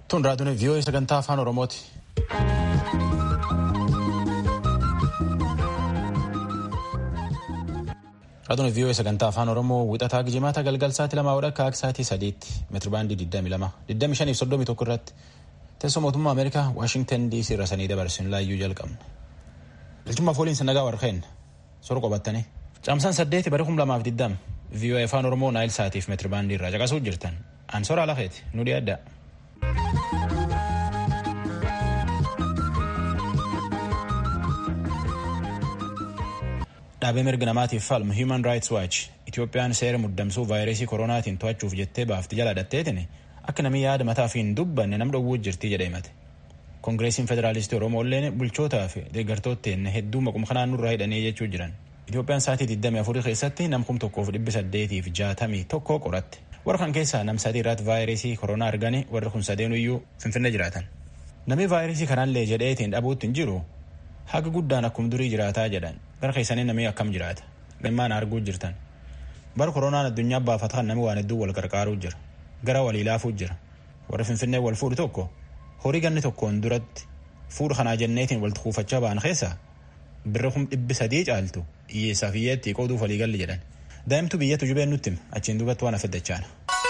Tun raadiyoon vii'oo sagantaa afaan Oromooti. Raadiyoon vii'oo sagantaa afaan Oromoo wixataa gijimaata galgal sa'aatii lamaa wadha akka sa'aatii sadiitti meetirabaandii 22 25 fi 31 irratti teessoo mootummaa Ameerikaa Waashingtan DC irra sanii dabarsin laayyuu jalqabna. Ilchummaa fooliinsa nagaa warqeen sora qabattanii. Caamsaan saddeeti bara kum lamaaf diddam vii'oo afaan Oromoo naayil sa'aatiif meetirabaandii irraa caqasuu jirtan. Ansoora Alaqeeti nu dhiyaadda. Dhaabee mirga namaatiif falmu Human Rights Watch Itoophiyaan seera muddamsuu vaayirasii koronaatiin to'achuuf jettee baafti jala dhatteetin akka namni yaada mataa fi hin dubbanne nam dhowwuu jirtii jedhee himate. Koongireesiin Federaalistii Oromoo illee bulchootaa fi deeggartootteen hedduu maquma kanaan nurraa hidhanii jechuu jiran. Itoophiyaan sa'aatii 24 keessatti nam kum tokkoof dhibbi saddeetii fi jaatamii tokko qoratte. Warra kan keessaa nam sadii irratti vaayirasii koronaa arganii warri kun sadeenuyyuu Finfinnee jiraatan. Namni vaayirasii kanallee jedheetiin dhabuutti hin jiru haga guddaan akkuma durii jiraataa jedhan gara keessanii namni akkam jiraata gammaan arguu jirtan bara koronaan addunyaa baafatan namni waan hedduu wal gargaaruu jira gara walii laafuu jira warri finfinnee wal fuudhu tokko horii ganni tokkoon duratti fuudha kanaa jenneetiin walitti kuufachaa ba'an keessaa birra kum dhibbi sadii caaltu hiyyeessaaf hiyyeetti qooduuf walii galli jedhan daa'imtu biyyattu jubeen nutti hima achiin duubatti waan affeddachaana.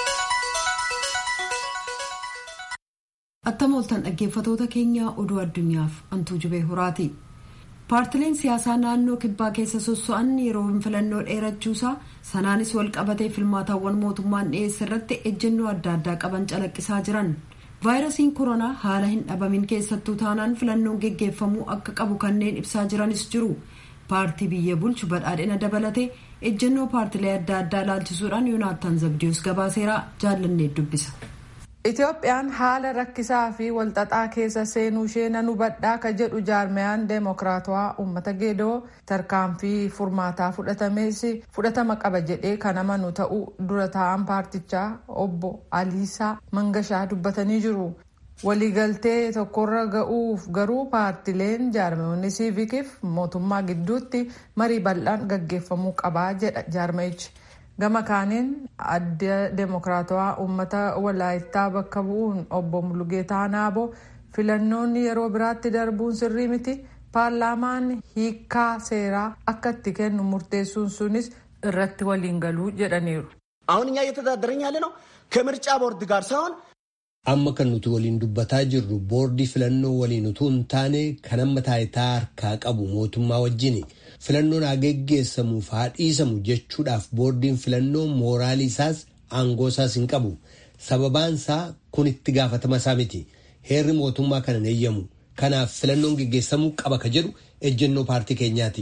Attam ooltan dhaggeeffatoota keenya oduu addunyaaf antuu jubee horaati. paartileen siyaasaa naannoo kibbaa keessa sosso'an yeroo filannoo dheerachuusaa sanaanis wal qabatee filmaataawwan mootummaan dhiyeesse irratti ejjennoo adda addaa qaban calaqqisaa jiran vaayirasiin koronaa haala hin dhabamin keessattuu taanaan filannoon geggeeffamuu akka qabu kanneen ibsaa jiranis jiru paartii biyya bulchu badhaadhina dabalatee ejjennoo paartilee adda addaa ilaalchisuudhaan yoonaattaan zabdiyoos gabaaseeraa jaallannee dubbisa. Itoophiyaan haala rakkisaa fi walxaxaa keessa seenuu ishee nan hubadhaa ka jedhu jaarmayaan deemokiraatawaa uummata geedoo tarkaanfii furmaataa fudhatames fudhatama qaba jedhee kan amanu ta'uu dura taa'an paartichaa obbo Aliisaa Mangashaa dubbatanii jiru. Waliigaltee tokkorra ga'uuf garuu paartileen jaarmayoonni siivikiif mootummaa gidduutti marii bal'aan gaggeeffamuu qabaa jedha jaarmayichi. gama kaaniin adda deemokiraatawaa uummata walaayittaa bakka bu'uun obbo Mulugeetaa Naaboo filannoonni yeroo biraatti darbuun sirrii miti paarlaamaan hiikaa seeraa akka itti kennu murteessuun sunis irratti waliin galuu jedhaniiru. አሁን እኛ እየተዳደረኝ ያለ ነው ከምርጫ ቦርድ ጋር ሳይሆን amma kan nuti waliin dubbataa jirru boordii filannoo waliin utuu hin taane kan amma taayitaa harkaa qabu mootummaa wajjini. filannoon haa geggeessamuuf haa dhiisamu jechuudhaaf boordiin filannoo mooraalii isaas aangoo isaas hin qabu sababaan isaa kun itti gaafatama isaa miti heerri mootummaa kana hin eeyyamu kanaaf filannoon geggeessamuu qaba ka jedhu ejjennoo paartii keenyaati.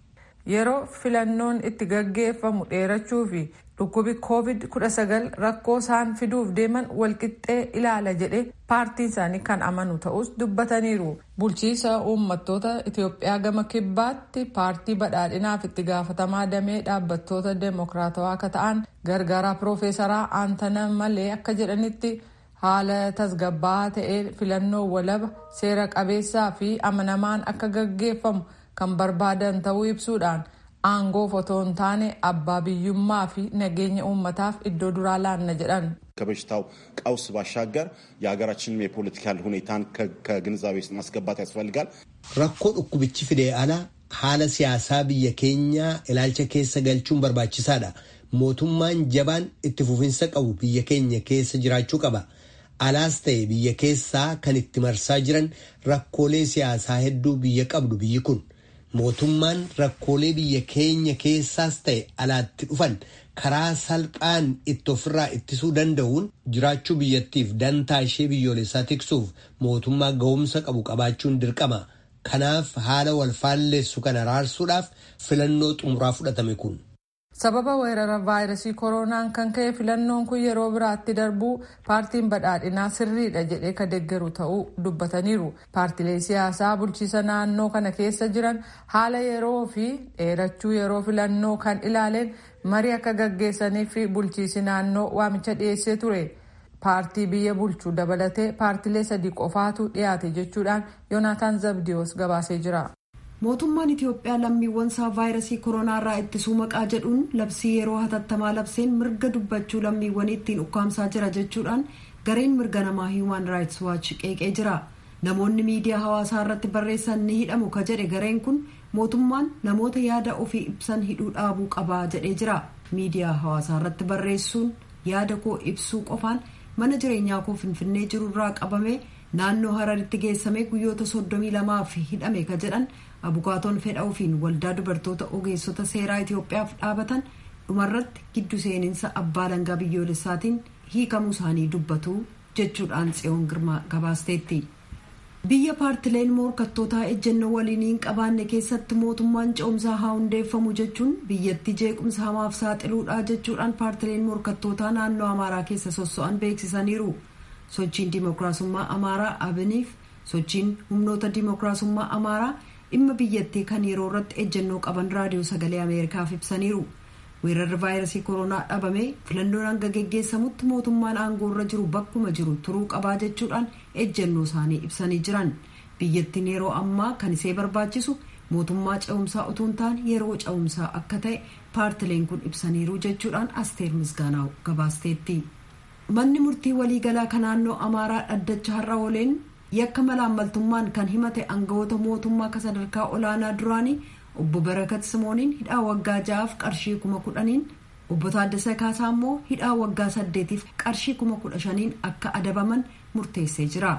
yeroo filannoon itti gaggeeffamu dheerachuu fi dhukkubi covid 19 rakkoo isaan fiduuf deeman walqixxee ilaala jedhe paartiin isaanii kan amanu ta'us dubbataniiru bulchiisa uummattoota itiyoophiyaa gama kibbaatti paartii badhaadhinaaf itti gaafatamaa damee dhaabbattoota deemokiraatawaa akka ta'an gargaaraa piroofeesaraa aantana malee akka jedhanitti haala tasgabbaa'aa ta'ee filannoo walaba seera qabeessaa fi amanamaan akka gaggeeffamu kan barbaadan ta'uu ibsuudhaan aangoof otoo hin taane abbaa biyyummaa fi nageenya uummataaf iddoo duraa laanna jedhan. ከበሽታው ቀውስ ባሻገር የሀገራችንም የፖለቲካል ሁኔታን ከግንዛቤ ውስጥ ማስገባት ያስፈልጋል። rakkoo dhukkubichi fidee ala haala siyaasaa biyya keenyaa ilaalcha keessa galchuun barbaachisaadha. mootummaan jabaan itti fufinsa qabu biyya keenya keessa jiraachuu qaba. alaas ta'e biyya keessaa kan itti marsaa jiran rakkoolee siyaasaa hedduu biyya qabdu biyyi kun. mootummaan rakkoolee biyya keenya keessaas ta'e alaatti dhufan karaa salphaan itti ofirraa ittisuu danda'uun jiraachuu biyyattiif dantaa ishee biyyoolessaa tiksuuf mootummaa ga'umsa qabu qabaachuun dirqama. Kanaaf haala wal faalleessu kana raarsuudhaaf filannoo xumuraa fudhatame kun. sababa weerara vaayirasii koronaan kan ka'e filannoon kun yeroo biraatti darbuu paartiin badhaadhinaa sirriidha jedhee ka deeggaru ta'uu dubbataniiru paartilee siyaasaa bulchiisa naannoo kana keessa jiran haala yeroo fi dheerachuu yeroo filannoo kan ilaaleen marii akka gaggeessaniif bulchiisi naannoo waamicha dhiyeessee ture paartii biyya bulchuu dabalatee paartilee sadii qofaatu dhiyaate jechuudhaan yoonaataan zabdiyoos gabaasee jira. mootummaan itiyoophiyaa lammiiwwan isaa vaayirasii koronaa irraa ittisuu maqaa jedhuun labsii yeroo hatattamaa labseen mirga dubbachuu lammiiwwanii ittiin ukkaamsaa jira jechuudhaan gareen mirga namaa hiiman raayits waachi qeeqee jira namoonni miidiyaa hawaasaa irratti barreessan ni hidhamu ka jedhe gareen kun mootummaan namoota yaada ofii ibsan hidhuu dhaabuu qabaa jedhee jira miidiyaa hawaasaa irratti barreessuun yaada koo ibsuu qofaan mana jireenyaa koo finfinnee jiru irraa qabamee naannoo hararitti geessamee guyyoota soddomii lamaaf hidhame ka jedhan abukaatoon fedha ofiin waldaa dubartoota ogeessota seeraa itiyoophiyaaf dhaabatan dhumarratti giddu seeninsa abbaa langaa biyyoolessaatiin hiikamuu isaanii dubbatu jechuudhaan tsiyoon girmaa gabaasteetti. biyya paartileen morkattootaa ejjennoo waliin hin qabaanne keessatti mootummaan ce'umsaa haa hundeeffamu jechuun biyyattii jeequmsa hamaaf saaxiluudha jechuudhaan paartileen morkattootaa naannoo amaaraa keessa sosso'an beeksisaniiru sochiin dimookiraasummaa amaaraa abiniif sochiin humnoota dimookiraasummaa amaaraa dhimma biyyattii kan yeroo irratti ejjennoo qaban raadiyoo sagalee ameerikaaf ibsaniiru weerarri vaayirasii koronaa dhabamee filannoon hanga geggeessamutti mootummaan aangoo irra jiru bakkuma jiru turuu qabaa jechuudhaan ejjennoo isaanii ibsanii jiran biyyattiin yeroo ammaa kan isee barbaachisu mootummaa ce'umsaa utuu hin taane yeroo ce'umsaa akka ta'e paartileen kun ibsaniiru jechuudhaan asteer misgaanaa gabaasteetti. manni murtii waliigalaa kan naannoo amaaraa dhaddacha har'a ooleen yakka malaammaltummaan kan himate aangawoota mootummaa akka sadarkaa olaanaa duraanii obbo barakat simooniin hidhaa waggaa ja'aaf qarshii kuma kudhaniin obbo taaddasa kaasaa immoo hidhaa waggaa saddeetiif qarshii kuma kudha shaniin akka adabaman murteessee jira.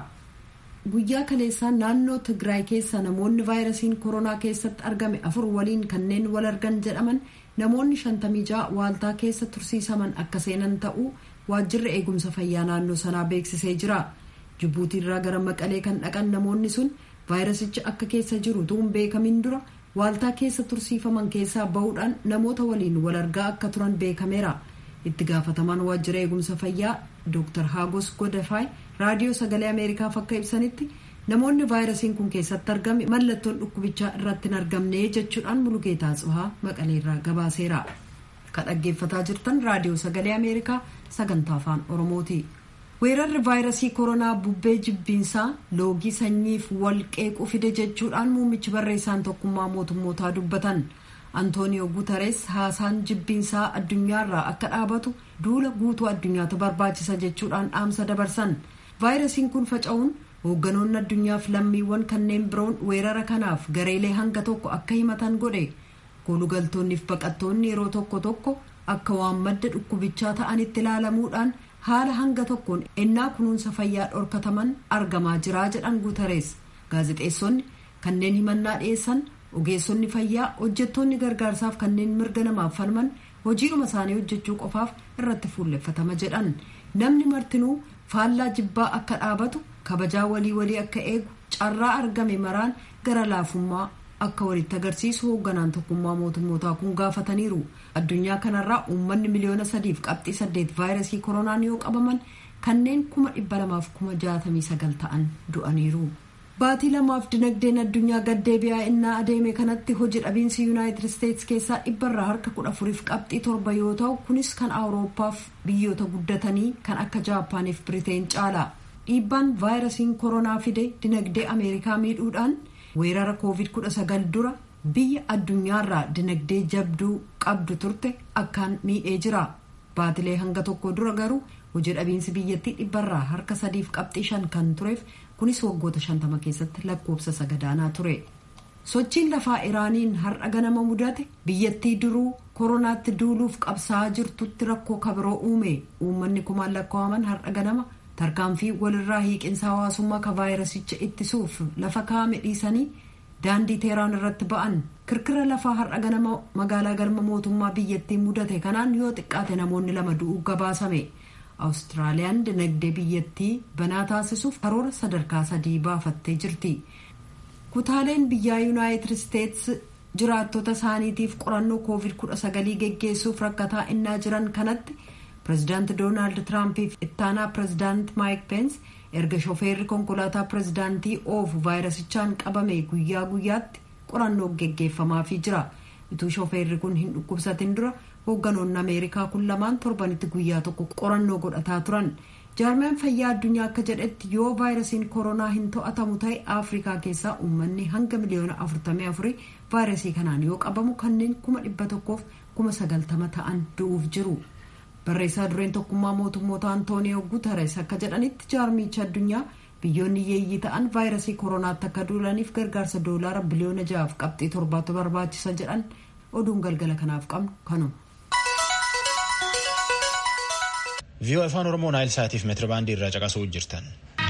guyyaa kaleessaan naannoo tigraay keessa namoonni vaayirasiin koronaa keessatti argame afur waliin kanneen wal argan jedhaman namoonni shantamii ja'a waaltaa keessa tursiisaman akka seenan ta'uu waajjirri eegumsa fayyaa naannoo sanaa beeksisee jira jibbuutiirraa gara maqalee kan dhaqan namoonni sun vaayirasichi akka keessa jiru tuun beekamin dura waaltaa keessa tursiifaman keessaa bahuudhaan namoota waliin wal argaa akka turan beekameera itti gaafatamaan waajjira eegumsa fayyaa dr hagos godafaay raadiyoo sagalee ameerikaaf akka ibsanitti namoonni vaayirasiin kun keessatti argame mallattoon dhukkubichaa irratti hin argamne jechuudhaan mulugeetaa tsuhaa maqaleerraa gabaaseera kan dhaggeeffataa jirtan raadiyoo sagalee ameerikaa sagantaa afaan oromooti weerarri vaayirasii koronaa bubbee jibbiinsaa loogii sanyiif wal qeequu fide jechuudhaan muummichi barreessaan tokkummaa mootummootaa dubbatan antooniyoo guutarees haasaan jibbiinsaa addunyaarraa akka dhaabatu duula guutuu addunyaatu barbaachisa jechuudhaan dhaamsa dabarsan vaayirasiin kun faca'uun hoogganoonni addunyaaf lammiiwwan kanneen biroon weerara kanaaf gareelee hanga tokko akka himatan godhe kolugaltoonniif baqattoonni yeroo tokko tokko akka waan madda dhukkubichaa ta'anitti ilaalamuudhaan haala hanga tokkoon ennaa kunuunsa fayyaa dhorkataman argamaa jiraa jedhan guutarees gaazexeessonni kanneen himannaa dhiyeessan ogeessonni fayyaa hojjettoonni gargaarsaaf kanneen mirga namaaf falman hojiidhuma isaanii hojjechuu qofaaf irratti fuulleffatama jedhan namni martinuu faallaa jibbaa akka dhaabatu kabajaa walii walii akka eegu carraa argame maraan gara laafummaa akka walitti agarsiisu hoogganaan tokkummaa mootummootaa kun gaafataniiru addunyaa kanarraa uummanni miliyoona sadiif qabxii saddeet vaayirasii koronaan yoo qabaman kanneen kuma dhibba lamaaf kuma jaatamii sagal ta'an du'aniiru. baatii lamaaf dinagdeen addunyaa gaddeebi'aa innaa adeeme kanatti hojii dhabiinsi yuunaayitid isteetsi keessaa dhibbarraa harka kudha afuriif qabxii torba yoo ta'u kunis kan awuroopaaf biyyoota guddatanii kan akka jaapaaniif biriteen caala dhiibbaan vaayirasiin koronaa fide dinagdee ameerikaa miidhuudhaan weerara koovid kudha sagal dura biyya addunyaarraa dinagdee jabduu qabdu turte akkaan miidhee jira baatilee hanga tokko dura garuu hojii dhabiinsi biyyattii dhibbarraa harka sadiif qabxii shan kan tureef kunis waggoota shantama keessatti lakkoofsa sagadaanaa ture sochiin lafaa iraaniin har'a ganama mudate biyyattii duruu koronaatti duuluuf qabsaa'aa jirtutti rakkoo kabiroo uume uummanni kumaan lakkaa'aman har'a ganama tarkaanfii walirraa hiiqinsa hawaasummaa ka vaayirasicha ittisuuf lafa kaa'ame dhiisanii daandii teeraan irratti ba'an kirkira lafaa har'a ganama magaalaa galma mootummaa biyyattii mudate kanaan yoo xiqqaate namoonni lama du'uu gabaasame. awustiraaliyaan dinagdee biyyattii banaa taasisuuf karoora sadarkaa sadii baafattee jirti kutaaleen biyyaa yuunaayitid isteetsi jiraattota isaaniitiif qorannoo koovid kudha sagalii geggeessuuf rakkataa innaa jiran kanatti pirezidaanti doonaald tiraampiif ittaanaa pirezidaanti maayik peens erga shofeerri konkolaataa pirezidaantii oofu vaayirasichaan qabame guyyaa guyyaatti qorannoo geggeeffamaafii jira utuu shofeerri kun hin dhukkubsatin dura hoogganoonni ameerikaa kun lamaan torbanitti guyyaa tokko qorannoo godhataa turan jaarmeen fayyaa addunyaa akka jedhetti yoo vaayirasiin koronaa hin to'atamu ta'e afrikaa keessaa uummanni hanga miliyoona 44 vaayirasii kanaan yoo qabamu kanneen kuma dhibba tokkoof kuma sagaltama ta'an du'uuf jiru barreessaa dureen tokkummaa mootummoota antooniyoo guutares akka jedhanitti jaarmicha addunyaa biyyoonni yeeyyii ta'an vaayirasii koronaatti akka duulaniif gargaarsa doolaara biliyoona ja'aaf qabxii torbaatu barbaachisa jedhan oduun galgala kanaaf qabnu kanuma. viiyoo afaan oromoo naayil saatiif meetirabaandii irraa caqasuu jirtan.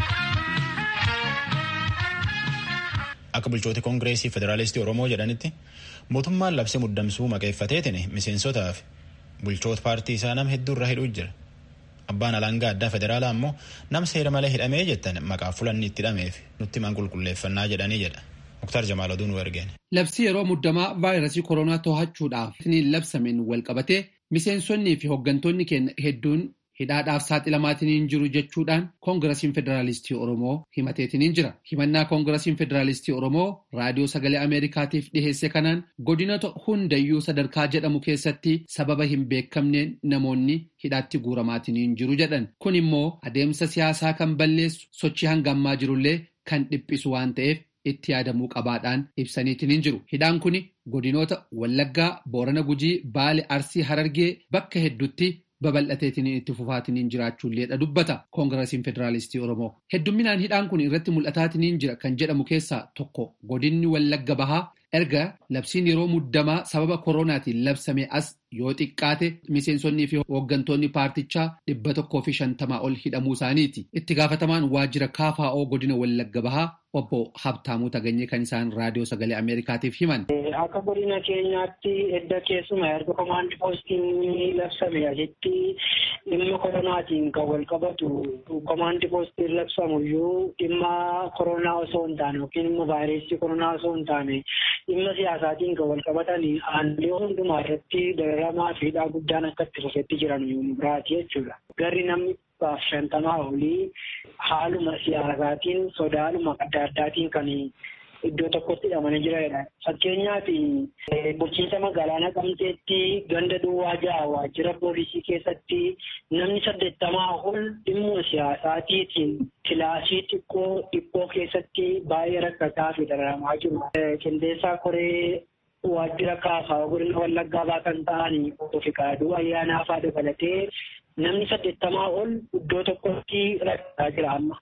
akka bulchooti koongireesii federaalistii oromoo jedhanitti mootummaan labsii muddamsuu maqeeffateetiin miseensotaaf bulchoota paartii isaa nama hedduu irra hidhuu jira. abbaan alangaa addaa federaalaa ammoo nama seera malee hidhamee jettan maqaa fulanni itti hidhameef nutti himan qulqulleeffannaa jedhanii jedha. muktaar jamaal oduu nu ergeen. labsii yeroo muddamaa vaayirasii koronaa to'achuudhaaf walqabatee wal qabatee miseensonnii fi hooggantoonni keenya hedduun hidhaadhaaf saaxilamaatiin jiru jechuudhaan koongirasiin federaalistii oromoo himateetiin jira himannaa koongirasiin federaalistii oromoo raadiyoo sagalee ameerikaatiif dhiheesse kanaan godinoota hundayyuu sadarkaa jedhamu keessatti sababa hin beekamneen namoonni hidhaatti guuramaatiin jiru jedhan kun immoo adeemsa siyaasaa kan balleessu sochii hangammaa jirullee kan dhiphisu waan ta'eef itti yaadamuu qabaadhaan ibsaniitiin jiru hidhaan kun godinoota wallaggaa boorana gujii baale arsii harargee bakka hedduutti babal'ateetiin itti fufaatiin jiraachuulleedha dubbata koongirasiin federaalistii oromoo heddumminaan hidhaan kun irratti mul'ataatiin jira kan jedhamu keessaa tokko godinni wallagga bahaa erga labsiin yeroo muddamaa sababa koronaatiin labsame as yoo xiqqaate miseensonnii fi hooggantoonni paartichaa dhibba tokkoo fi shantamaa ol hidhamuu isaaniiti itti gaafatamaan waajjira kaafaa'oo godina wallagga bahaa obbo Habtaamuu Taganyee kan isaan raadiyoo sagalee Ameerikaatiif himan. Akka godina keenyaatti edda keessuma erga komaandi poostiin labsame asitti dhimma koronaatiin kan wal qabatu komaandi poostiin labsamuyyuu dhimma koronaa osoo hin taane yookiin immoo vaayirasii koronaa osoo hin taane dhimma siyaasaatiin kan wal qabatan aanaalee hundumaa irratti dararamaa fi hidhaa guddaan akka itti fufetti jiran biraati jechuudha. Garri namni dhibbaaf shantamaa olii haaluma siyaasaatiin sodaadhuma adda addaatiin kan iddoo tokkotti hidhamanii jiranidha. Fakkeenyaaf bulchiinsa magaalaa Naqamteetti ganda duwwaa ja'a waajjira poolisii keessatti namni saddeettamaa ol dhimma siyaasaatiitiin kilaasii xiqqoo dhiphoo keessatti baay'ee rakkataa fi dararamaa jiru. Qindeessaa koree waajjira kaafaa'oo godina wallaggaa baa kan ta'an obbo Fiqaaduu ayyaanaa fa'aa dabalatee namni saddeettamaa ol iddoo tokkotti rakkataa jira amma.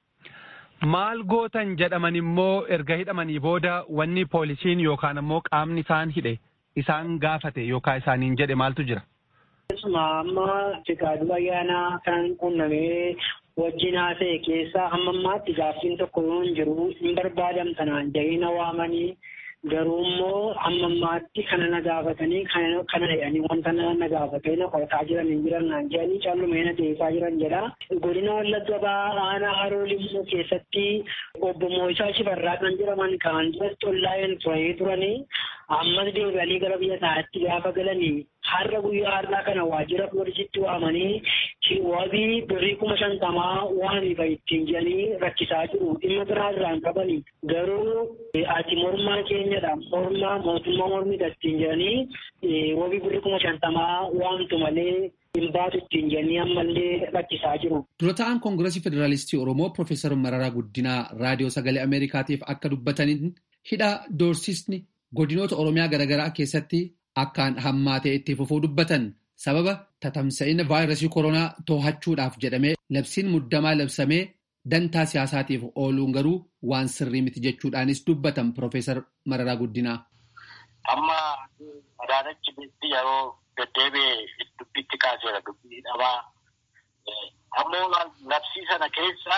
Maal gootan jedhaman immoo erga hidhamanii booda wanni poolisiin yookaan ammoo qaamni isaan hidhe isaan gaafate yookaan isaaniin jedhe maaltu jira? Keessumaa amma Fiqaaduu ayyaanaa kan qunnamee wajjin haasa'e keessaa hamma ammaatti gaaffiin tokko yoo hin jiru hin barbaadamtanaan jahina waamanii garuu immoo amma ammaatti kana na gaafatanii kana jedhanii wanta na gaafatee na qorataa jiran hin jiran naan jedhanii callumee na deebisaa jiran jedha. Godina Wallagga Bahaa aanaa Haroo Limmoo keessatti obbo Moosaa Shifarraa kan jedhaman kaan duratti ollaa'een turanii turanii ammas deebi'anii gara biyya isaatti gaafa galanii har'a guyyaa har'aa kana waajjira poolisiitti waamanii wabii birrii kuma shantamaa waamifa ittiin jedhanii rakkisaa jiru dhimma biraa irraan qabanii garuu ati mormaa keenyadha mormaa mootummaa mormidha ittiin jedhanii wabii birrii kuma shantamaa waamtu malee hin baatu ittiin jedhanii ammallee rakkisaa jiru. Dura ta'an Koongirasii Federaalistii Oromoo Profeesar Mararaa Guddinaa Raadiyoo Sagalee Ameerikaatiif akka dubbataniin hidha doorsisni godinoota Oromiyaa garaagaraa keessatti akkaan hammaatee itti fufuu dubbatan sababa tatamsa'ina vaayirasii koronaa to'achuudhaaf jedhamee labsiin muddamaa labsamee dantaa siyaasaatiif ooluun garuu waan sirrii miti jechuudhaanis dubbatan Profeesar Mararaa Guddinaa. Amma Adaanachi Beetti yeroo deddeebi'ee dubbitti kaaseera dubbii dhabaa. Ammoo labsii sana keessa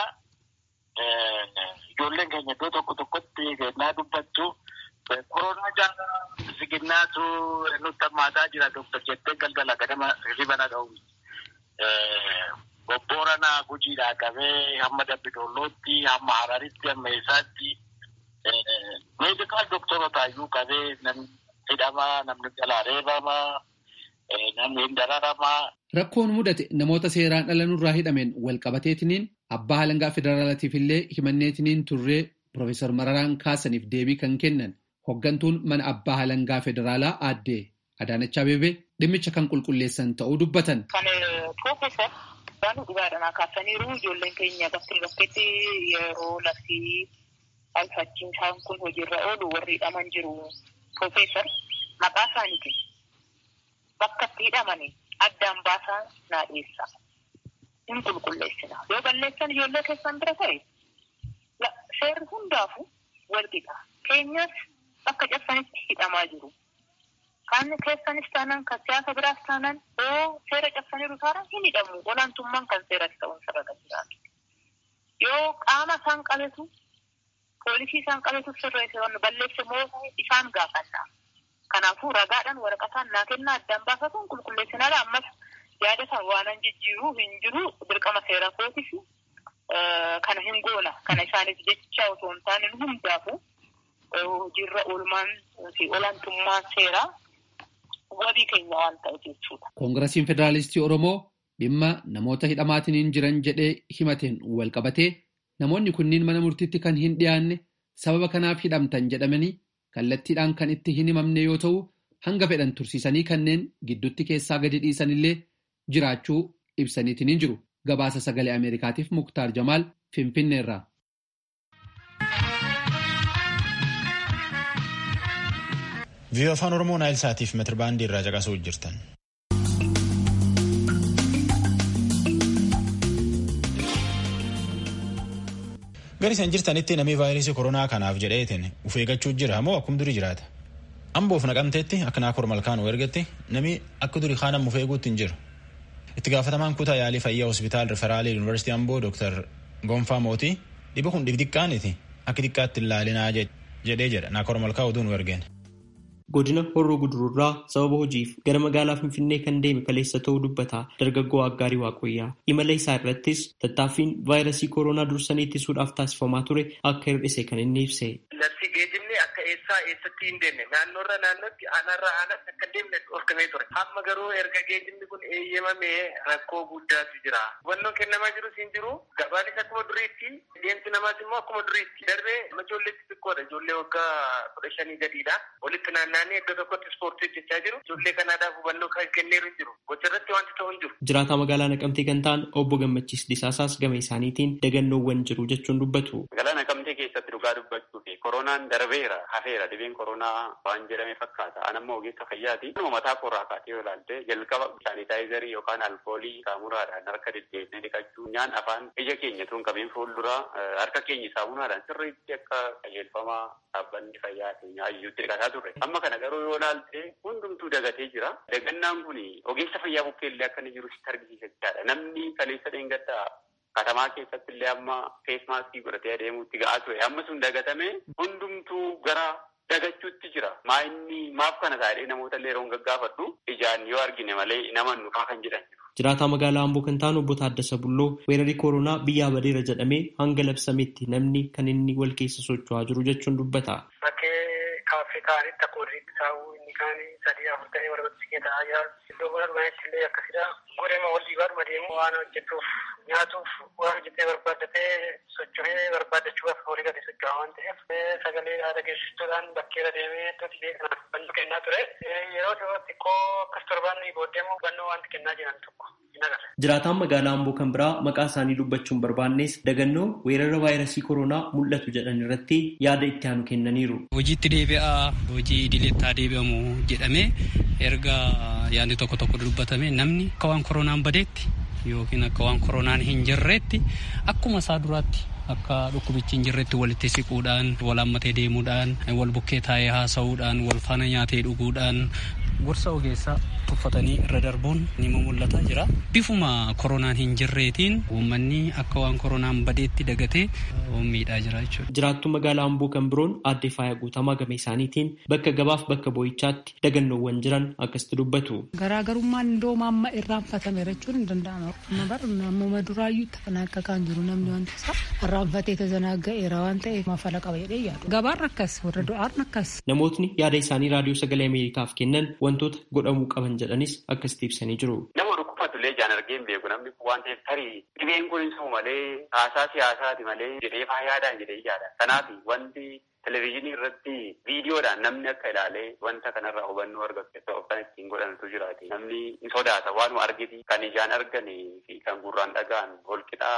ijoolleen keenya iddoo tokko tokkotti naa dubbattu koronaa jaalala siginnaatu nutti hammaataa jira doktor jettee galgala ganama ribana dha'u. Bobbooranaa gujiidhaa qabee hamma Dambidollootti hamma hararitti hamma eessaatti meedikaal doktorotaayyuu qabee namni hidhamaa namni jalaa reebamaa namni hin dararamaa. Rakkoon mudate namoota seeraan dhala nurraa hidhameen walqabateetiniin abbaa halangaa federaalaatiif illee himanneetiniin turree Profeesar Mararaan kaasaniif deebii kan kennan hoggantuun mana abbaa halangaa federaalaa aaddee Adaanach Abeebee dhimmicha kan qulqulleessan ta'uu dubbatan. Kan Profeesar Baanuu Dhugaadhaan kaasaniiru ijoolleen keenya bakka bakkeetti yeroo labsii alfachiisaan kun hojiirra oolu warri hidhaman jiru. Profeesar maqaa isaaniitiin bakka itti hidhamanii addaan baasaa naa dhiyeessaa. Hin qulqulleessina. Yoo balleessan ijoollee keessan bira ta'e seerri hundaafu wal qixa. Keenyas akka cabsanitti hidhamaa jiru. Kan keessanis taanaan kan siyaasa biraas taanaan yoo seera cabsaniiru taanaan hin hidhamu. Olaantummaan kan seeratti ta'uun sarara jiraatu. Yoo qaama isaan qabetu poolisii isaan qabetu sirreesse balleesse moo isaan gaafanna. Kanaafuu ragaadhaan waraqataan naa kennaa addaan baafatuun qulqulleessinaadha. Ammas yaada isaa waanan jijjiiruu hin jiru dirqama seera kootis kana hin goona. Kana isaanis jecha osoo hin taane hundaafu hojiirra oolmaan fi olaantummaan seeraa wabii keenya waan ta'eef jechuudha. Koongirasiin Federaalistii Oromoo dhimma namoota hidhamaatiin jiran jedhee himateen wal qabatee namoonni kunniin mana murtiitti kan hin dhiyaanne sababa kanaaf hidhamtan jedhamanii kallattiidhaan kan itti hin himamne yoo ta'u hanga fedhan tursiisanii kanneen gidduutti keessaa gadi dhiisanillee jiraachuu ibsaniitiin hin jiru. Gabaasa sagalee Ameerikaatiif Muktaar Jamaal Finfinneerraa. Viiyoo afaan Oromoo Naayil Saatiif metirbaandii irraa caqasuu jirtan. Gari isaan jirtanitti namni vaayirasii koronaa kanaaf jedheetiin uf eeggachuu jira moo akkum durii jiraata? Amboof naqamteetti akka naakor malkaan ergetti namni akka durii kaanam uf eeguutti hin jiru. Itti gaafatamaan kutaa yaalii fayyaa hospitaal riferaalii yuunivarsiitii Amboo Dr. Gonfaa Mootii dhiba kun xiqqaaniti akka xiqqaatti ilaalinaa jedhee jedha naakor malkaa oduu nu ergeen. godina horroo gudururraa sababa hojiif gara magaalaa finfinnee kan deeme kaleessa ta'uu dubbata dargaggoo aggaarii waaqoyyaa imala isaa irrattis tattaaffiin vaayirasii kooroonaa dursanii ittisuudhaaf taasifamaa ture akka hir'ise kan inni ibse. Labsii geejjibni akka eessaa eessatti hin deemne naannoorra naannootti aanarra aanatti akka deemne dhorkamee ture. Amma garuu erga geejjibni kun eeyyamamee rakkoo guddaatu jira. Hubannoon kennamaa jirus hin jiru. Gabaanis akkuma duriitti deemsi namaas immoo akkuma duriitti. Darbee ijoolleetti xiqqoodha. Ijoollee waggaa kudha shanii gadiidha. Walitti naanna'anii iddoo tokkotti ispoortii hojjechaa jiru. Ijoollee kanaadhaaf hubannoo kan kenneeru hin jiru. Gocha irratti wanti ta'u hin jiru. Jiraataa magaalaa Naqamtee kan ta'an obbo Gammachiis Disaasaas gama isaaniitiin dagannoowwan jiru jechuun dubbatu. Magaalaa Naqamtee keessatti dhugaa dubbachuu fi koronaan darbeera hafeera dhibeen koronaa waan jedhame fakkaata. An ammoo ogeessa fayyaati. Anuma mataa koorraa kaatee yoo ilaalte jalqaba saanitaayizarii yookaan alkoolii saamunaadhaan harka deddeebinee dhiqachuu nyaan afaan ija keenya tun qabeen fuulduraa harka keenya saamunaadhaan sirriitti akka qajeelfamaa dhaabbanni fayyaa keenya ayyuutti dhiqataa turre. Amma kana garuu yoo ilaalte hundumtuu dagatee jira. Dagannaan kun ogeessa fayyaa bukkeellee akka inni jiru sitti argisiisa jechaadha. Namni kaleessa dheengaddaa katamaa keessatti illee amma feesmaaskii godhatee adeemuutti ga'aa ture. Amma sun dagatame hundumtuu gara dagachuutti jira. Maa inni maaf kana taa'ee namoota illee yeroo gaggaafadhu ijaan yoo argine malee nama nukaa kan jedhan jiru. Jiraataa magaalaa Amboo kan ta'an obbo Taaddasa Bulloo weerarri kooroonaa biyyaa badeera jedhamee hanga labsametti namni kan inni wal keessa socho'aa jiru jechuun dubbata. Bakkee kaaffee ta'anitti akka walitti taa'uu inni kaan sadii afur ta'ee wal bakka ta'aa jira. Iddoo buna dhumaatti illee akkasidha. Godema wal dhiibaa deemu waan hojjetuuf nyaatuuf waan hojjetee barbaaddatee socho'ee barbaaddachuudhaaf horii gadi socho'aa waan ta'eef sagalee haala geessisuudhaan bakkeera deemee iddoo dhibee kanaaf hubannoo kennaa ture. Yeroo dhiyoo xiqqoo akkas torbaanni booddee immoo hubannoo wanti kennaa jiran tokko. Jiraataan magaalaa Amboo kan biraa maqaa isaanii dubbachuun barbaannes dagannoo weerara vaayirasii kooroonaa mul'atu jedhan irratti yaada itti aanu kennaniiru. Hojiitti deebi'aa hojii idileetti haa deebi'amu jedhamee erga yaadni tokko tokko dubbatame namni akka waan koronaan badeetti yookiin akka waan koronaan hin jirreetti akkuma isaa duraatti akka dhukkubichi hin jirretti walitti siquudhaan wal hammatee deemuudhaan wal bukkee taa'ee haasa'uudhaan wal faana nyaatee dhuguudhaan gorsa ogeessaa uffatanii irra darbuun ni mul'ataa jira. Bifuma koronaan hin jirreetiin uummanni akka waan koronaan badeetti dagatee miidhaa jira jechuudha. Jiraattuu magaalaa Amboo kan biroon aadde Faayaa Guutamaa game isaaniitiin bakka gabaaf bakka boo'ichaatti dagannoowwan jiran akkasitti dubbatu. Garaagarummaan iddoo maamma irraanfatame jechuun hin danda'amu. Bar nammuma duraayyuu tafana akka kan jiru namni wanta isaa irraanfatee tazanaaga'eera waan ta'eef mafala qaba jedhee yaadu. Gabaan akkas warra du'aan akkas. Namootni yaada isaanii raadiyoo sagalee Ameerikaaf kennan wantoota godhamuu qaban jedhanis akkasitti ibsanii jiru. Nama dhukkubfatullee ijaan argee hin beeku namni kun waan ta'eef tarii dhibeen kun hin malee haasaa siyaasaati malee jedhee fayyaadhaan jedhee yaada. Kanaaf wanti televezyiinii irratti viidiyoodhaan namni akka ilaalee wanta kanarraa hubannoo argatu kan ittiin godhantu jiraate. Namni hin sodaata waan argiti kan ijaan arganii fi kan gurraan dhaga'an holqixaa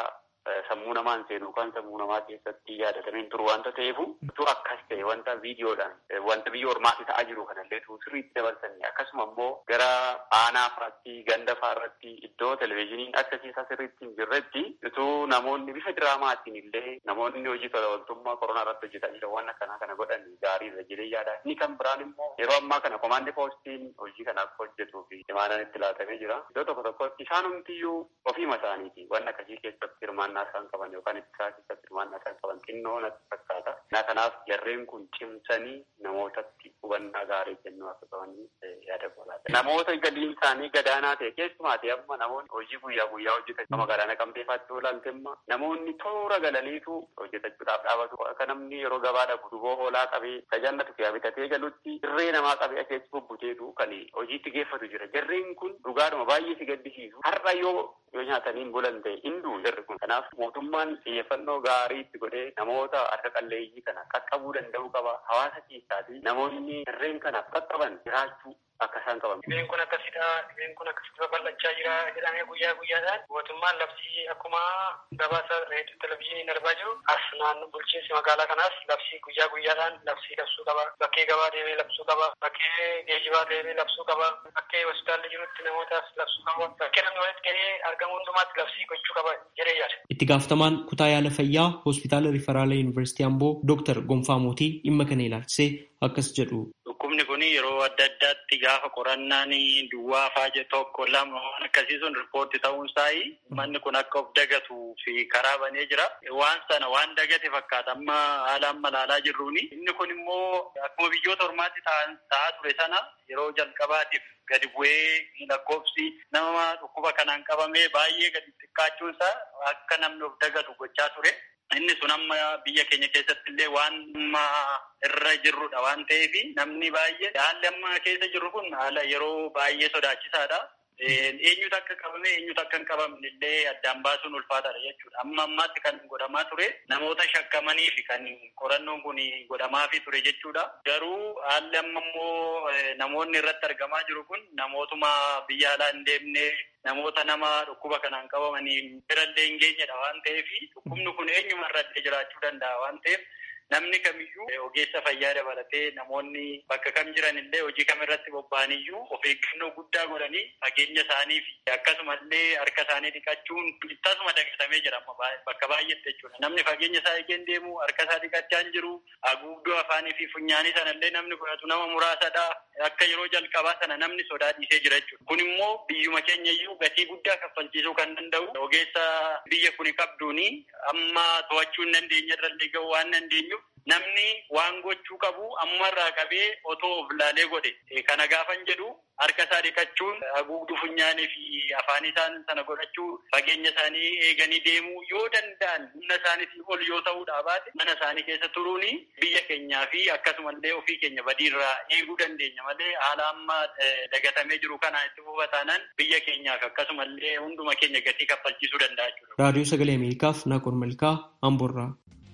sammuu namaan seenu kan sammuu namaa keessatti yaadatameen turu wanta ta'eefu utuu akkas ta'e wanta viidiyoodhaan wanta biyya ormaatti ta'aa jiru kanallee tu sirriitti dabarsanii akkasuma immoo gara aanaa faatti ganda faarratti iddoo televizhiniin akka keessaa sirriitti hin jirretti utuu namoonni bifa diraamaatiin illee namoonni hojii tola ooltummaa koronaa irratti hojjetan jiran waan akkanaa kana godhan gaarii irra jireenya yaada inni kan biraan immoo yeroo ammaa kana komaandi poostiin hojii kana akka hojjetuu fi imaanan itti laatamee jira iddoo tokko tokkotti isaan humtiyyuu ofiima isaaniiti waan akkasii keessatti hirmaannaa isaan qaban yookaan ittisaa keessatti hirmaannaa isaan qaban xinnoo natti fakkaata. Kanaaf jarreen kun cimsanii namootatti hubannaa gaarii kennuu akka qabanii yaada godhaata. Namoota galiin isaanii gadaanaa ta'e keessumaati amma namoonni hojii guyyaa guyyaa hojjetan nama gadaana qabdeefaatti oolanti amma namoonni toora galaniitu hojjetachuudhaaf dhaabatu. Akka namni yeroo gabaa dhaqu duboo hoolaa qabee tajaajila fiyaa bitatee galutti irree namaa qabee akeessi bubbuteetu kan hojiitti geeffatu jira. Jarreen kun dhugaadhuma baay'ee si gaddisiisu. Har'a yoo yoo nyaataniin bulan ta'e hinduu jarri kun. Kanaaf mootummaan xiyyeeffannoo gaarii itti godhee namoota harka qalleeyyii kana qaqqabuu danda'uu qaba. Hawaasa keessaatii namoonni jarreen kanaaf qaqqaban jiraachuu akka isaan qaban. Dhibeen kun akkasidha, dhibeen kun akkasitti babal'achaa jira jedhamee guyyaa guyyaadhaan mootummaan labsii akkuma gabaasa reediyoo televizyiiniin darbaa jiru as naannoo bulchiinsi magaalaa kanaas labsii guyyaa guyyaadhaan labsii labsuu qaba. Bakkee gabaa deemee labsuu qaba. Bakkee geejibaa deemee labsuu qaba. Bakkee hospitaalli jirutti namootaaf labsuu qaba. Bakkee namni walitti gahee argamu hundumaatti labsii gochuu qaba jedhee yaada. Itti gaafatamaan kutaa yaala fayyaa hospitaala riifaraala yuunivarsiitii Amboo Dooktar Gonfaa Mootii dhimma kana ilaalchisee akkas jedhu. Dhukkubni kun yeroo adda addaatti gaafa qorannaan duwwaa faaje tokko lama waan akkasii sun riippoorti ta'uun isaa manni kun akka of dagatuu fi karaa banee jira. Waan sana waan dagate fakkaata amma haala amma ilaalaa jirruuni. Inni kun immoo akkuma biyyoota ormaatti ta'aa ture sana yeroo jalqabaatiif gadi bu'ee lakkoofsi nama dhukkuba kanaan qabamee baay'ee gadi xiqqaachuunsaa akka namni of dagatu gochaa ture. Inni sun amma biyya keenya keessatti illee waan amma irra jirrudha waan ta'eef namni baay'ee haalli amma keessa jirru kun haala yeroo baay'ee sodaachisaadha. Eenyutu akka qabame eenyutu akka hin qabamne illee addaan baasuun ulfaataadha jechuudha. Amma ammaatti kan godhamaa ture namoota shakkamanii fi kan qorannoon kun godhamaafii ture jechuudha. Garuu haalli amma immoo namoonni irratti argamaa jiru kun namootuma biyya alaa hin deemne namoota nama dhukkuba kanaan qabamanii birallee hin geenyedha waan ta'eef dhukkubni kun eenyuma irratti jiraachuu danda'a waan ta'eef namni kamiyyuu ogeessa fayyaa dabalatee namoonni bakka kam jiran illee hojii kam irratti bobba'aniyyuu of eeggannoo guddaa godhanii fageenya isaanii fi akkasumallee harka isaanii dhiqachuun tasuma dagatamee jira bakka baay'eetti jechuudha. Namni fageenya isaa eegeen deemu harka isaa dhiqachaa hin jiru haguugduu afaanii fi funyaanii sanallee namni godhatu nama muraasadha. Akka yeroo jalqabaa sana namni sodaa dhiisee jira jechuudha. Kun immoo biyyuma keenya iyyuu gatii guddaa kaffalchiisuu kan danda'u ogeessa biyya kuni qabduuni amma to'achuu hin dandeenye irrallee ga'uu waan dandeenyuuf namni waan gochuu qabu ammarraa qabee otoo of laalee godhe kana gaafan jedhu harka isaa dhiqachuun haguugduu funyaanii fi afaan isaan sana godhachuu fageenya isaanii eeganii deemuu yoo danda'an humna isaaniitiin ol yoo ta'uudha baate mana isaanii keessa turuuni biyya keenyaa fi akkasumallee ofii keenya badiirraa eeguu dandeenya malee haala amma dagatamee jiru kana itti fufataanaan biyya keenyaaf akkasumallee hunduma keenya gatii kaffalchiisuu danda'a jechuudha. Raadiyoo Sagalee Ameerikaaf Naaqor Malkaa Amboorraa.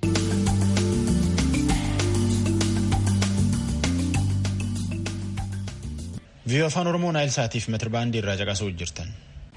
viiyoo afaan oromoo naayil saatiif metirbaandii irraa caqasuu jirtan.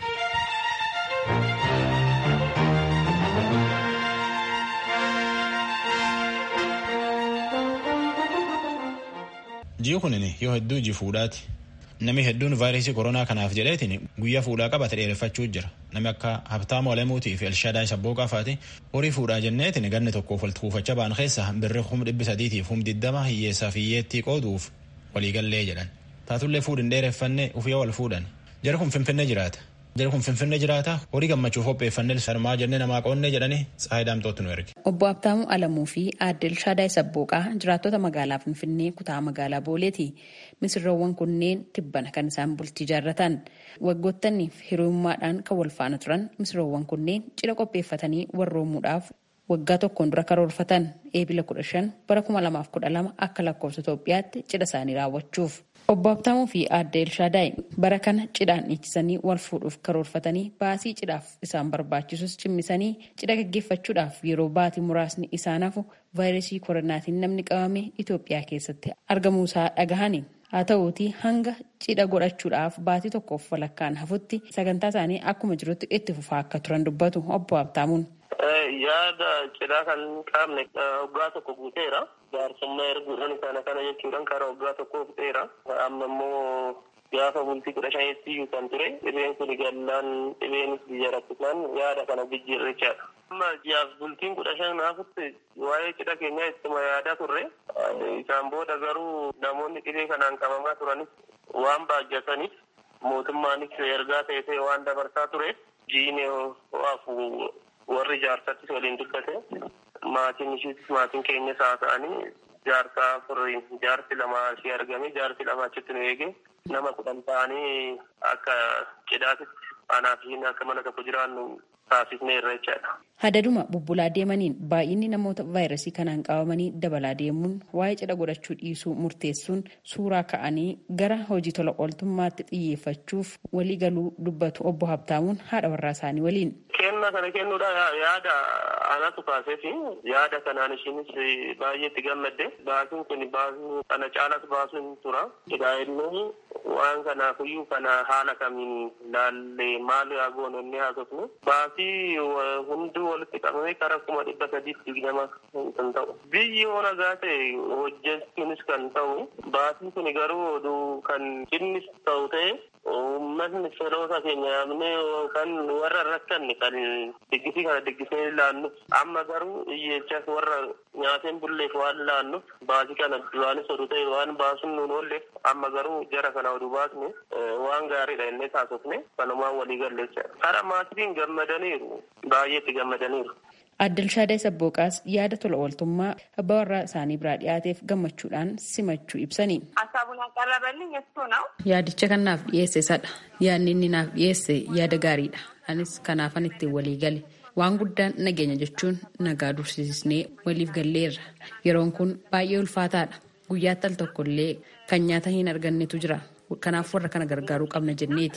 ji'i kunin yoo hedduu iji fuudhaati. Namni hedduun vaayirasii koronaa kanaaf jedheetiin guyyaa fuudhaa qabate dheereffachuu jira. Namni akka Habtaamu Alamuutii fi Elshaadaa Sabbooqaa faati horii fuudhaa jenneetiin ganni tokkoof walitti kuufachaa ba'an keessa birri kum dhibbi sadiitiif kum diddama hiyyeessaaf hiyyeettii qooduuf waliigallee jedhan. Taatullee fuudhin dheereffanne ufiyyaa wal fuudhan. Jara kun Finfinnee jiraata. Jara kun Finfinnee jiraata. Horii gammachuuf qopheeffannee sarmaa jennee namaa qoonnee jedhanii Tsaayi Daamtootti nu erge. Obbo Habtaamuu Alamuu fi Aadde Elshaadaa Sabbooqaa jiraattota magaalaa Finfinnee kutaa magaalaa Booleeti. Misirroowwan kunneen tibbana kan isaan bultii jaarratan. Waggoottaniif hiriyummaadhaan kan wal faana turan misirroowwan kunneen cidha qopheeffatanii warroomuudhaaf waggaa tokkoon dura karoorfatan eebila kudha shan bara kuma lamaaf kudha lama akka lakkoofsa Itoophiyaatti cidha isaanii raawwachuuf. Obbo Habtaamuu fi Aadde Elshaadaay bara kana cidhaan dhiichisanii wal fuudhuuf karoorfatanii baasii cidhaaf isaan barbaachisus cimmisanii cidha gaggeeffachuudhaaf yeroo baatii muraasni isaan hafu vaayirasii koronaatiin namni qabame Itoophiyaa keessatti argamuusaa dhagahani. Haa ta'uutii hanga cidha godhachuudhaaf baatii tokkoof walakkaan hafutti sagantaa isaanii akkuma jirutti itti fufaa akka turan dubbatu obbo Habtaamuun. Yaada cidhaa kan qaamne waggaa tokko guuteera. Jaarsummaa erguudhaan kana kana jechuudhaan karaa waggaa tokko fixeera. Amma immoo gaafa bultii kudha shanitti iyyuu kan ture dhibeen kun gallaan dhibeenis biyya rakkisaan yaada kana jijjiirrichaadha. Amma ji'aaf bultiin kudha shanaafitti waa'ee cidha keenyaa ittuma yaadaa turre isaan booda garuu namoonni dhibee kanaan qabamaa turanis waan baajjataniif mootummaanis ergaa ta'ee waan dabarsaa tureef jiine ho'aafu warri jaarsattis waliin dubbate maatiin ishiis maatiin keenyas haa ta'anii jaarsaa furiin jaarsi lama ishee argame jaarsi lama achitti nu eege nama kudhan ta'anii akka cidhaatitti anaa fi akka mana tokko jiraannu taasisnee irra jechaadha. Hadaduma bubbulaa deemaniin baay'inni namoota vaayirasii kanaan qabamanii dabalaa deemuun waa'ee cidha godhachuu dhiisuu murteessuun suuraa ka'anii gara hojii tola ooltummaatti xiyyeeffachuuf walii galuu dubbatu obbo Habtaamuun haadha warraa isaanii waliin. Kenna kana kennuudha yaada anatu kaasee fi yaada kanaan ishiinis baay'ee itti gammadde baasuun kun baasuu kana caalas baasuun tura. Egaa inni waan kanaafiyyuu kana haala kamiin laallee maal yaa goone inni haasofnu baasii hunduu walitti qabamee karaa kuma dhibba sadiitti digdama kan ta'u. Biyyi yoo nagaa ta'e hojjechuunis kan ta'u baasiin kun garuu oduu kan innis ta'u ta'e uummatni firoota keenya yaamnee yookaan warra rakkanne kan diggisii kana diggisee laannuuf amma garuu iyyeechas warra nyaateen bulleef waan laannuuf baasii kana duraanis oduu ta'e waan baasuun nuun oolleef amma garuu jara kana oduu baasne waan gaariidha innee taasifne kanumaan walii galleessa. Kara maatiin gammadaniiru baay'eetti gammadaniiru. Addalshaadaa Sabbooqaas yaada tola ooltummaa abbaa warraa isaanii biraa dhiyaateef gammachuudhaan simachuu ibsani. ሀሳቡን ያቀረበልኝ እሱ ነው። Yaadicha kan naaf dhiyeesse isadha. Yaadni inni naaf dhiyeesse yaada gaariidha. Anis kanaafan ittiin walii gale. Waan guddaan nageenya jechuun nagaa dursisnee waliif galleerra. Yeroon kun baay'ee ulfaataadha. Guyyaatti al tokkollee kan nyaata hin argannetu jira. Kanaaf warra kana gargaaruu qabna jenneeti.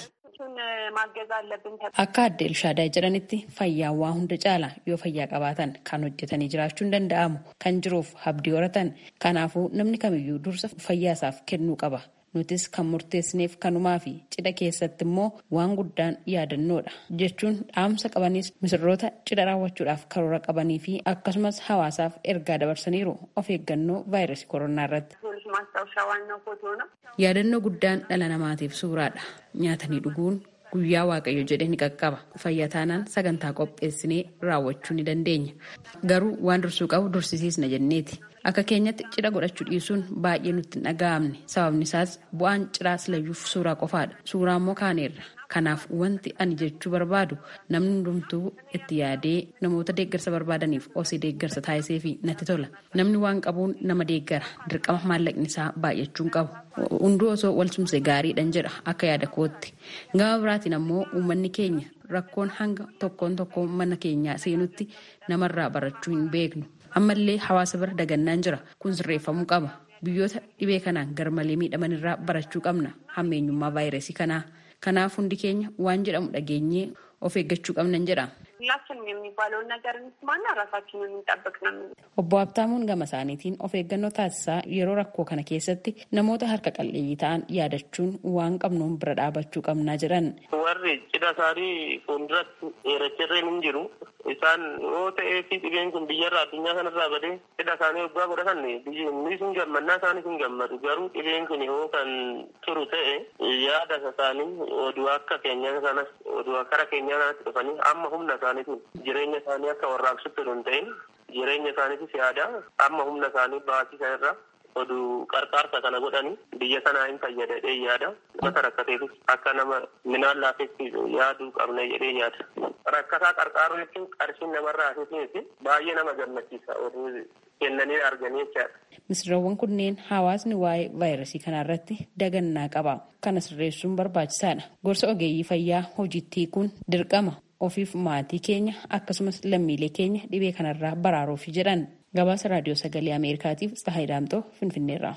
ማገዝ አለብን። Akka adde Elshaadaa jedhanitti fayyaan waa hunda caala yoo fayyaa qabaatan kan hojjetanii jiraachuun danda'amu kan jiruuf abdii horatan kanaafuu namni kamiyyuu dursa fayyaasaaf kennuu qaba. Nutis kan murteessineef kanumaa fi cidha keessatti immoo waan guddaan yaadannoodha jechuun dhaamsa qabanis misirroota cidha raawwachuudhaaf karoora qabanii fi akkasumas hawaasaaf ergaa dabarsaniiru of eeggannoo vaayirasii koronaa irratti. ማስታወሻ ዋናው ፎቶ ነው። Yaadannoo guddaan dhala namaatiif suuraadha. Nyaatanii dhuguun guyyaa waaqayyo jedhee ni qaqqaba. Fayyaa taanaan sagantaa qopheessinee raawwachuu ni dandeenya. Garuu waan dursuu qabu dursisiisna jenneeti. Akka keenyatti cidha godhachuu dhiisuun baay'ee nutti hin dhaga'amne. Sababni isaas bu'aan cidhaa silayyuuf suuraa qofaadha. Suuraa immoo kaaneerra. Kanaaf wanti ani jechuu barbaadu namni hundumtuu itti yaadee namoota deeggarsa barbaadaniif osii deeggarsa taasisee fi natti tola. Namni waan qabuun nama deeggara. Dirqama maallaqni isaa baay'achuun qabu. Hunduu osoo wal sumsee gaariidhan jedha akka yaada kootti. Gama biraatiin ammoo uummanni keenya rakkoon hanga tokkoon tokkoon mana keenyaa seenutti namarraa barachuu hin beeknu. Ammallee hawaasa bira dagannaan jira. Kun sirreeffamuu qaba. Biyyoota dhibee kanaan garmalee miidhaman irraa barachuu qabna. Hammeenyummaa vaayirasii kanaa. Kanaaf hundi keenya waan jedhamu dhageenyee of eeggachuu qabnan jedha. ሁላችንም የሚባለውን ነገር እንስማና ራሳችንን እንጠብቅ ነው። Obbo Habtaamuun gama isaaniitiin of eeggannoo taasisaa yeroo rakkoo kana keessatti namoota harka qalleeyyii ta'an yaadachuun waan qabnuun bira dhaabachuu qabnaa jedhan. Warri cidha isaanii fuulduratti dheerachirreen hin jiru. Isaan yoo ta'ee fi dhibeen kun biyyarraa addunyaa kanarraa badee cidha isaanii waggaa godhatan biyyi hin gammannaa isaanis hin gammadu. Garuu dhibeen kun yoo kan turu ta'e yaada isaanii oduu akka keenya kanas oduu akkara keenyaa kanatti dhufanii amma humna isaaniitiin jireenya isaanii akka warraaqsutti hin ta'in jireenya isaaniitis yaada amma humna isaanii baasii sanarra oduu qarqaarsa kana godhanii biyya sanaa hin fayyada jedhee yaada mata rakkateefis akka nama minaan laafetti yaaduu qabna jedhee yaada. Rakkataa qarqaaruu jechuun qarshiin namarraa hafiifneeti baay'ee nama gammachiisa oduu kennanii arganii jechaadha. Misirroowwan kunneen hawaasni waa'ee vaayirasii kanarratti dagannaa qaba. Kana sirreessuun barbaachisaadha. Gorsa ogeeyyii fayyaa hojiitti hiikuun dirqama ofiif maatii keenya akkasumas lammiilee keenya dhibee kanarraa baraaruuf jedhan. Gabaasa raadiyoo sagalee Ameerikaatiif Tsahaay Daamtoo Finfinneerraa.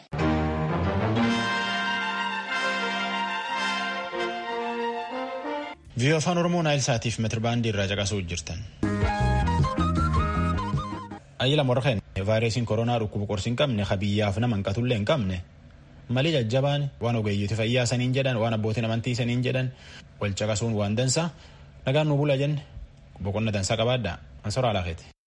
viiyoo afaan oromoo naayil saatiif metirbaandii irraa caqasuu jirtan. Ayyila morkeen vaayirasiin koronaa dhukkuba qorsi hin qabne ka biyyaaf nama hin qatullee hin qabne malee jajjabaan waan ogeeyyiiti fayyaa saniin jedhan waan abbootiin amantii saniin jedhan wal caqasuun waan dansa nagaan nu bula jenne boqonna dansaa qabaadha Ansoraa Alaaqeeti.